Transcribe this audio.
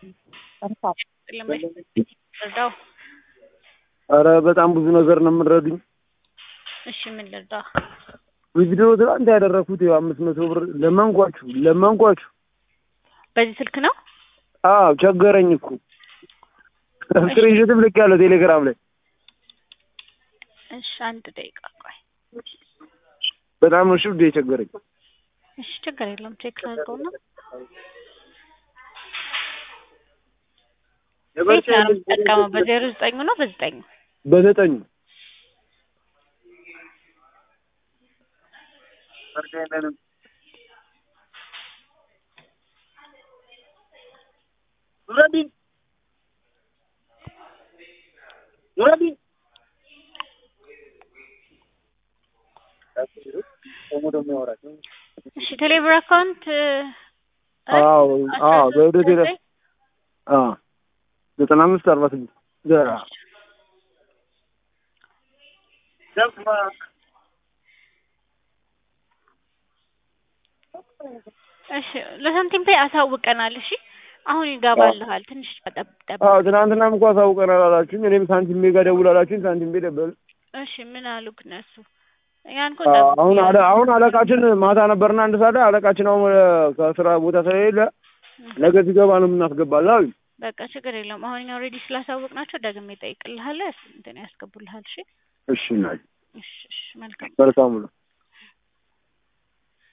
ልርዳው? ኧረ በጣም ብዙ ነገር ነው የምንረዱኝ። እሺ ምን ልርዳ? ቪዲዮ ትናንት ያደረኩት ያው አምስት መቶ ብር ለመንኳችሁ ለመንኳችሁ። በዚህ ስልክ ነው? አዎ ቸገረኝ እኮ ስክሪንሾትም ልክ ያለው ቴሌግራም ላይ እሺ አንድ ደቂቃ ቆይ። በጣም ነው ሽብድ የቸገረኝ። እሺ ችግር የለም ቼክ ላድርገውና የትኛው ነው የምትጠቀመው? በዜሮ ዘጠኙ ነው በዘጠኙ? በዘጠኙ እሺ ቴሌብር አካውንት አዎ አዎ በወደ ቴሌ አዎ ዘጠና አምስት አርባ ስድስት ዘራ እሺ ለሳንቲም ፔይ አሳውቀናል። እሺ አሁን ይገባልሃል። ትንሽ ጠብቅ። አዎ ትናንትናም እኮ አሳውቀናል አላችሁኝ። እኔም ሳንቲም ቤ ጋር ደውል አላችሁኝ። ሳንቲም ቤ ደበል እሺ ምን አሉክ እነሱ? ያን እኮ አዎ፣ ጠብቅ አሁን አለ እያሉ አሁን አለቃችን ማታ ነበርና አንድ ሰዓት ላይ አለቃችን አሁን ወደ ከስራ ቦታ ስለሌለ ነገ ሲገባ ነው የምናስገባለን አሉኝ። በቃ ችግር የለውም። አሁን እኛ ኦልሬዲ ስላሳወቅናቸው ደግሜ እጠይቅልሃለሁ። እንትን ያስገቡልሃል። እሺ እሺ እናቴ እሺ እሺ መልካም መልካም ነው።